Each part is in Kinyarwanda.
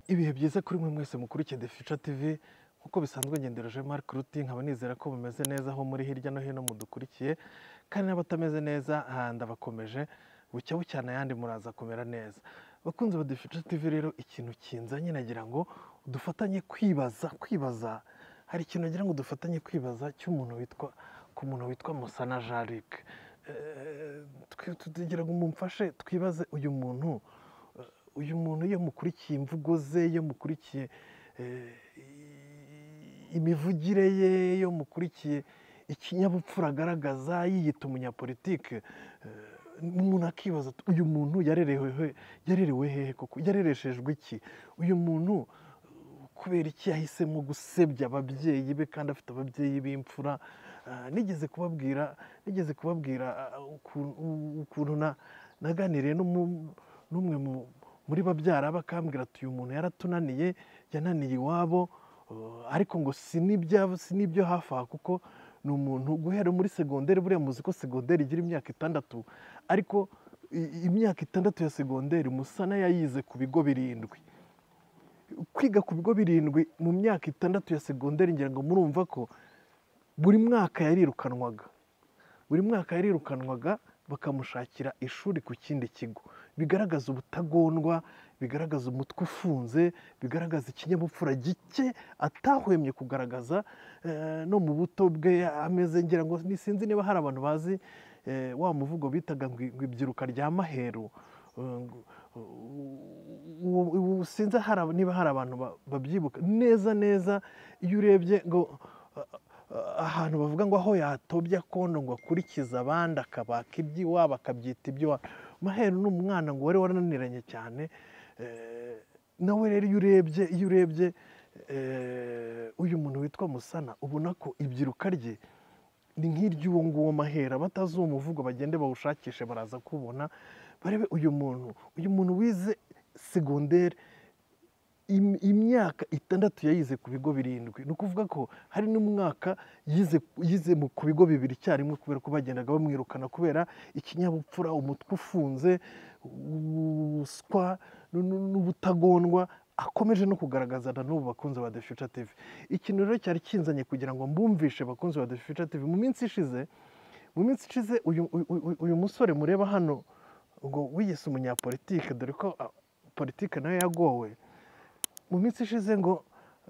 ibihe byiza kuri mwe mwese mukurikiye The Future TV nk'uko bisanzwe ngendereje Mark Ruti nkaba nizera ko bumeze neza aho muri hirya no hino mudukurikiye kandi n'abatameze neza aha ndabakomeje bucya bucyana ayandi muraza kumera neza bakunze ba The Future TV rero ikintu kinzanye nagira ngo dufatanye kwibaza kwibaza hari ikintu nagira ngo dufatanye kwibaza cy'umuntu witwa ku muntu witwa Musana Jean Luc Eh, twe- tugira ngo mumfashe twibaze uyu muntu uyu muntu iyo mukurikiye imvugo ze iyo mukurikiye eh, i- imivugire ye iyo mukurikiye ikinyabupfura agaragaza yiyita umunyapolitike eh, umuntu akibaza ati, uyu muntu yarerewe he- yarerewe hehe koko yarereshejwe iki uyu muntu eh, kubera iki yahisemo gusebya ababyeyi be kandi afite ababyeyi b'imfura Ah, nigeze kubabwira nigeze kubabwira ah, ukuntu- ukuntu na- naganiriye n'umu- n'umwe mu- muri babyara be akambwira ati uyu muntu yaratunaniye yananiye iwabo uh, ariko ngo si n'ibya- si n'ibyo hafi aha kuko ni umuntu guhera muri segonderi buriya muzi ko segonderi igira imyaka itandatu ariko i- imyaka itandatu ya segonderi musana yayize ku bigo birindwi kwiga ku bigo birindwi mu myaka itandatu ya segonderi ngira ngo murumva ko buri mwaka yarirukanwaga buri mwaka yarirukanwaga bakamushakira ishuri ku kindi kigo bigaragaza ubutagondwa bigaragaza umutwe ufunze bigaragaza ikinyabupfura gike atahwemye kugaragaza eh, no mu buto bwe ameze ngira ngo sinzi niba hari abantu bazi eh, wa muvugo bitaga ngo ngo ibyiruka rya maheru Eh, ngo- uwo- uwo- sinzi hari aba- niba hari abantu ba- babyibuka neza neza iyo urebye ngo ahantu bavuga ngo aho yatobye akondo ngo akurikize abandi akabaka iby'iwabo akabyita iby'iwabo maheru ni umwana ngo wari warananiranye cyane eh, nawe rero iyo urebye iyo urebye eh, uyu muntu witwa musana ubona ko ibyiruka rye ni nk'iry'uwo nguwo mahera batazi uwo muvugo bagende bawushakishe baraza kubona barebe uyu muntu uyu muntu wize segonderi im- imyaka itandatu yayize ku bigo birindwi ni ukuvuga ko hari n'umwaka yize yize mu- ku bigo bibiri icyarimwe kubera ko bagendaga bamwirukana kubera ikinyabupfura umutwe ufunze ubuswa n- n- n'ubutagondwa akomeje no kugaragaza na n'ubu bakunzi ba The Future TV ikintu rero cyari kinzanye kugira ngo mbumvishe bakunzi ba The Future TV mu minsi ishize mu minsi ishize uyu, uyu- uyu- uyu musore mureba hano ngo wiyise umunyapolitike dore ko ah, politike nayo yagowe mu minsi ishize ngo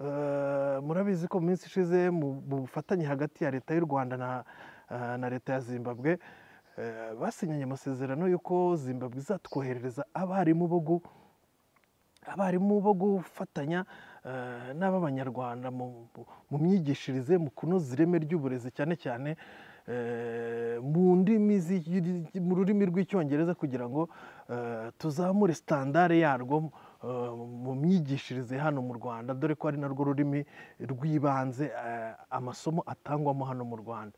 eh, murabizi ko mu minsi ishize mu mu bufatanye hagati ya leta y'u rwanda na, eh, na leta ya zimbabwe eh, basinyanye amasezerano y'uko zimbabwe izatwoherereza abarimu bo gu- abarimu bo gufatanya eh, n'ab'abanyarwanda mu mu- mu myigishirize mu kunoza ireme ry'uburezi cyane cyane eh, mu ndimi zi- mu rurimi rw'icyongereza kugira ngo eh, tuzamure sitandare yarwo eh, mu myigishirize hano mu rwanda dore ko ari narwo rurimi rw'ibanze eh, amasomo atangwamo hano mu rwanda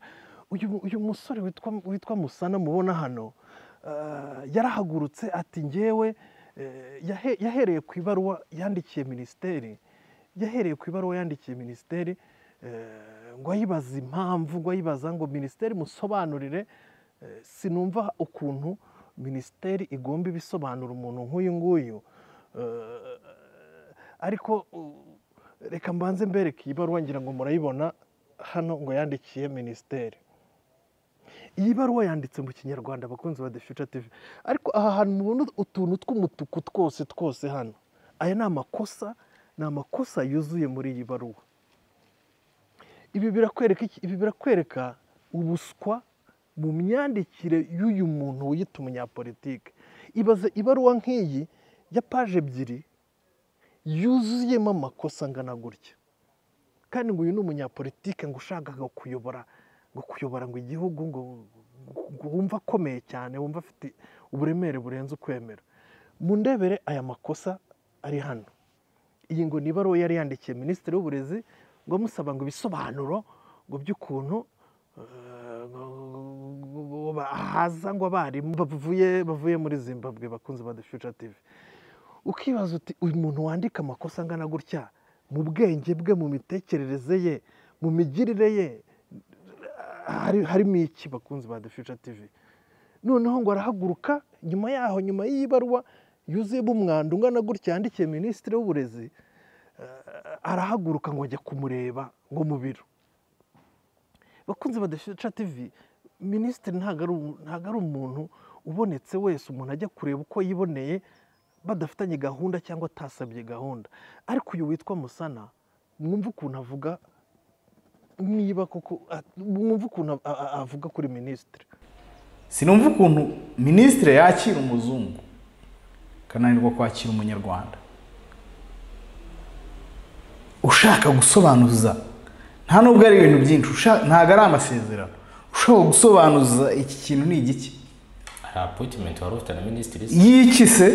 uyu uyu musore witwa witwa musana mubona hano eh, yarahagurutse ati ngewe eh, yahe- yahereye ku ibaruwa yandikiye minisiteri yahereye ku ibaruwa yandikiye minisiteri eh, ngo ayibaza impamvu ngo ayibaza ngo minisiteri musobanurire eh, sinumva ukuntu minisiteri igomba ibisobanura umuntu nk'uyu nguyu Eh, ariko u- reka mbanze mbereke iyi baruwa ngira ngo murayibona hano ngo yandikiye minisiteri iyi baruwa yanditse mu kinyarwanda abakunzi ba The Future TV ariko aha hantu mubona utuntu tw'umutuku twose twose hano aya ni amakosa ni amakosa yuzuye muri iyi baruwa ibi birakwereka iki? ibi birakwereka ubuswa mu myandikire y'uyu muntu wiyita umunyapolitike ibaze ibaruwa nk'iyi ya paje ebyiri yuzuyemo amakosa angana gutya kandi ngo uyu ni umunyapolitike ngo ushakaga kuyobora ngo kuyobora ngo igihugu ngo ngo wumva akomeye cyane wumva afite uburemere burenze ukwemera mu ndebere aya makosa ari hano iyi ngo ni ibaruwa yari yandikiye minisitiri w'uburezi ngo amusaba ngo ibisobanuro ngo by'ukuntu eh, ngo- ngo- haza ngo abarimu bavuye bavuye muri zimbabwe bakunze ba The Future TV ukibaza uti uyu muntu wandika amakosa angana gutya mu bwenge bwe mu mitekerereze ye mu migirire ye hari- harimo iki bakunzi ba The Future TV noneho ngo arahaguruka nyuma yaho nyuma y'iyi baruwa yuzuyemo umwanda ungana gutya yandikiye minisitiri w'uburezi eh, arahaguruka ngo ajya kumureba ngo mu biro bakunze badafite tivi minisitiri ntabwo ari umu- ntabwo ari umuntu ubonetse wese umuntu ajya kureba uko yiboneye badafitanye gahunda cyangwa atasabye gahunda ariko uyu witwa musana mwumve ukuntu avuga niba koko a- mwumve ukuntu a- a- avuga kuri minisitiri sinumva ukuntu minisitiri yakira umuzungu akananirwa kwakira umunyarwanda ushaka gusobanuza nta nubwo ari ibintu byinshi usha- ntabwo ari amasezerano ushaka gusobanuza iki kintu ni igiki hari apoyitimenti wari ufite na minisitiri se y'iki se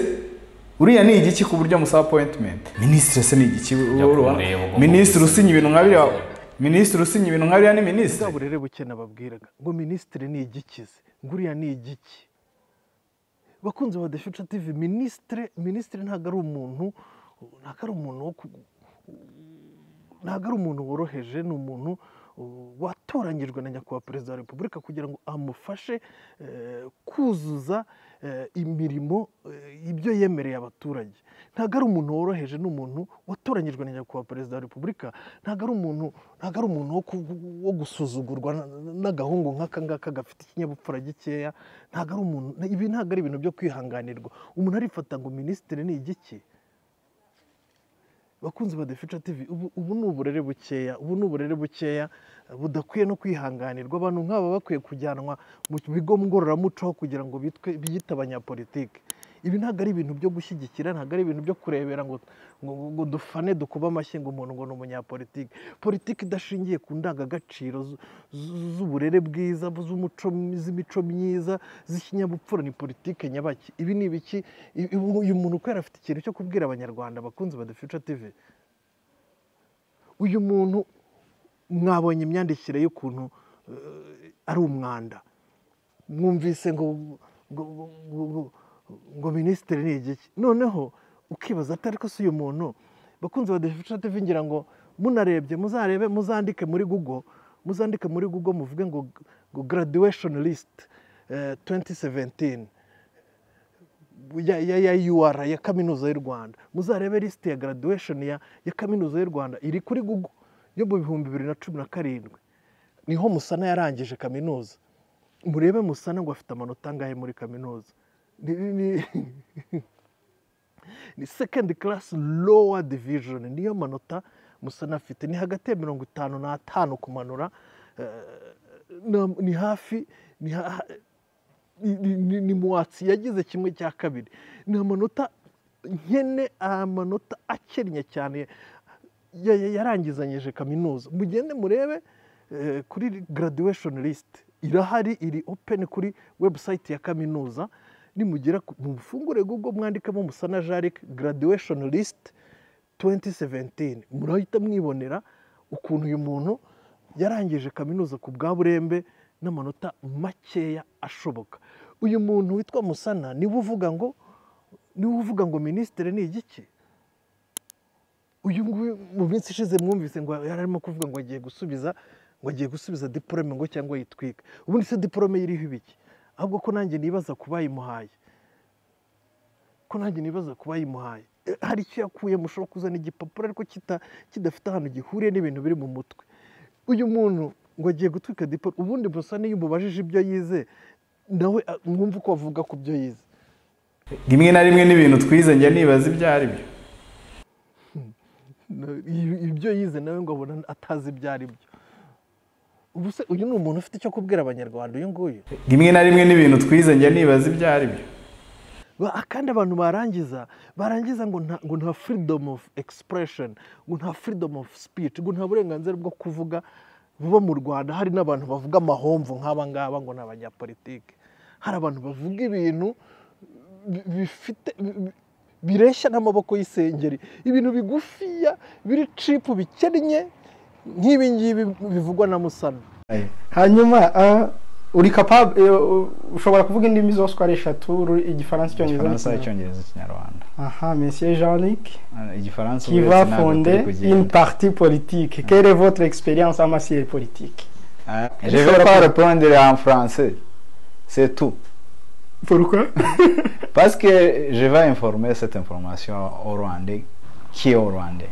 uriya ni igiki ku buryo amusaba apoyitimenti minisitiri se ni igiki Ujya kumureba ugomba minisitiri usinya ibintu nka biriya kumureba. minisitiri usinya ibintu nka biriya ni minisitiri bwa burere buke nababwiraga ngo minisitiri ni igikize ngo uriya ni igiki bakunze ba defisha tivi minisitiri minisitiri ntabwo ari umuntu ntabwo ari umuntu wo ku- ntabwo ari umuntu woroheje ni umuntu uh, watoranyijwe na nyakubahwa perezida wa repubulika kugira ngo amufashe eh, kuzuza eh, imirimo eh, ibyo yemereye abaturage ntabwo ari umuntu woroheje ni umuntu watoranyijwe na nyakubahwa perezida wa repubulika ntabwo ari umuntu ntabwo ari umuntu wo ku- wo gusuzugurwa na- n'agahungu nk'aka ngaka gafite ikinyabupfura gikeya ntabwo ari umuntu ibi ntabwo ari ibintu byo kwihanganirwa umuntu arifata ngo minisitiri ni igiki bakunzi ba defica tv ubu, ubu ni uburere bukeya ubu ni uburere bukeya eh, budakwiye no kwihanganirwa abantu nk'aba bakwiye kujyanwa mu bigo ngororamuco kugira ngo bitwe biyite abanyapolitike ibi ntabwo ari ibintu byo gushyigikira ntabwo ari ibintu byo kurebera ngo, ngo, ngo dufane dukube amashyi ngo umuntu ngo ni umunyapolitike politiki idashingiye ku ndangagaciro zu- zu- z'uburere bwiza z'umuco z'imico myiza z'ikinyabupfura ni politike nyabaki ibi ni ibiki I- i- uyu muntu kubera afite ikintu cyo kubwira abanyarwanda abakunzi ba the future tv uyu muntu mwabonye imyandikire y'ukuntu eh, ari umwanda mwumvise ngo ngo, ngo, ngo, ngo minisitiri ni igiki noneho ukibaza ati ariko si uyu muntu bakunze badafite TV ngira ngo munarebye muzarebe muzandike muri google muzandike muri google muvuge ngo ngo graduation list eh, 2017 ya, ya, ya UR ya kaminuza y'u Rwanda muzarebe lisite ya graduation ya, ya kaminuza y'u Rwanda iri kuri Google yo mu bihumbi bibiri na cumi na karindwi niho Musana yarangije kaminuza murebe Musana ngo afite amanota angahe muri kaminuza ni, ni, ni, ni second class lower division niyo manota Musana afite ni hagati ya mirongo itanu n'atanu kumanura eh, na- ni hafi ni ha, ni- ni- ni- ni muwatsi yagize kimwe cya kabiri ni amanota nkene amanota akennye cyane ya- ya- yarangizanyije kaminuza mugende murebe eh, kuri graduation list irahari iri open kuri website ya kaminuza nimugera ku- mufungure google mwandikemo musana jaric graduation list 2017 murahita mwibonera ukuntu uyu muntu yarangije kaminuza ku bwa burembe n'amanota makeya ashoboka uyu muntu witwa musana niwe uvuga ngo niwe uvuga ngo minisitiri ni igiki uyu nguyu mu minsi ishize mwumvise ngo yari arimo kuvuga ngo agiye gusubiza ngo agiye gusubiza diporome ngo cyangwa yitwika ubundi se diporome iriho ibiki ahubwo ko nanjye nibaza ku bayimuhaye ko nanjye nibaza ku bayimuhaye Eh, hari icyo yakuyemo ushobora kuzana igipapuro ariko kita- kidafite ahantu gihuriye n'ibintu biri mu mutwe uyu muntu ngo agiye gutwika dipo ubundi busa n'iyo umubajije ibyo yize nawe ah, mwumve uko avuga ku byo yize rimwe na rimwe n'ibintu twize njya nibaza ibyo ari byo Na- i- ibyo yize nawe ngo abona atazi ibyo ari byo ubu se uyu ni umuntu ufite icyo kubwira abanyarwanda uyu nguyu rimwe na rimwe n'ibintu twize njya nibaza ibyo ari byo Ba- kandi abantu barangiza barangiza ngo nta ngo nta freedom of expression ngo nta freedom of speech ngo nta burenganzira bwo kuvuga buba mu rwanda hari n'abantu bavuga amahomvu nk'aba ngaba ngo ni abanyapolitike hari abantu bavuga ibintu bi- bifite bi- bi- bireshya n'amaboko y'isengeri ibintu bigufiya biri cipu bikennye nk'ibi ngibi bivugwa na musana hanyuma ah, uri kapab eh, u- ushobora kuvuga indimi zose uko ari eshatu uru- igifaransa igifaransa icyongereza icyongereza ikinyarwanda aha monsieur jean luc igifaransa qui uretse va ntabwo fonder turi kugenda. une partie politique quelle est votre expérience en matière politique Ah, Elle je est vais sur pas quoi répondre en français c'est tout Pourquoi Parce que je vais informer cette information au Rwandais qui est au Rwandais.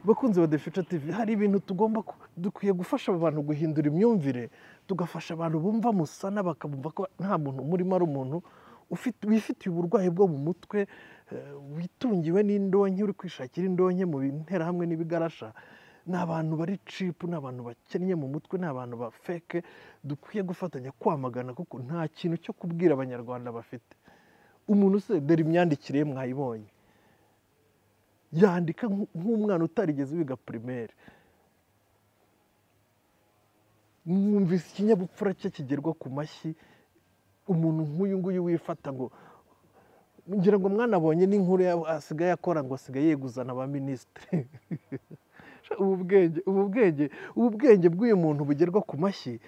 bakunzi ba defica tv hari ibintu tugomba ku- dukwiye gufasha abo bantu guhindura imyumvire tugafasha abantu bumva musana bakabumva ko nta muntu umurimo ari umuntu ufite- wifitiye uburwayi bwo mu mutwe eh, witungiwe n'indonke uri kwishakira indonke mu interahamwe n'ibigarasha ni abantu bari cipu ni abantu bakennye mu mutwe ni abantu ba feke dukwiye gufatanya kwamagana kuko nta kintu cyo kubwira abanyarwanda bafite umuntu se dore imyandikire ye mwayibonye yandika nk'u- nk'umwana utarigeze wiga primaire mwumvise ikinyabupfura cye kigerwa ku mashyi umuntu nk'uyu nguyu wifata ngo ngira ngo mwana abonye n'inkuru ya- asigaye akora ngo asigaye yeguzana ba minisitiri ubu bwenge ubu bwenge ubu bwenge bw'uyu muntu bugerwa ku mashyi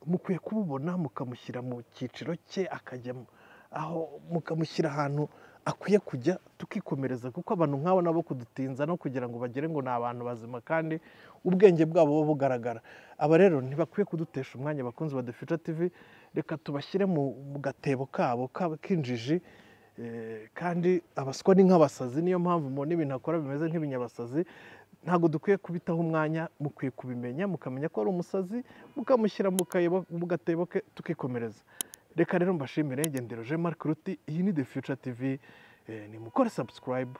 mukwiye kububona mukamushyira mu cyiciro cye akajya mu- aho mukamushyira ahantu akwiye kujya tukikomereza kuko abantu nk'abo nabo kudutinza no kugira ngo bagere ngo ni abantu bazima kandi ubwenge bwabo buba bugaragara aba rero ntibakwiye kudutesha umwanya bakunzi ba defica tv reka tubashyire mu mu gatebo kabo kabo k'injiji Eh, kandi abaswa ni nk'abasazi niyo mpamvu mubona ibintu akora bimeze nk'ibinyabasazi ntabwo dukwiye kubitaho umwanya mukwiye kubimenya mukamenya ko ari umusazi mukamushyira mu kayebo- mu gatebo ke tukikomereza reka rero mbashimire ngendero je marc ruti iyi ni the future tv eh, nimukore subscribe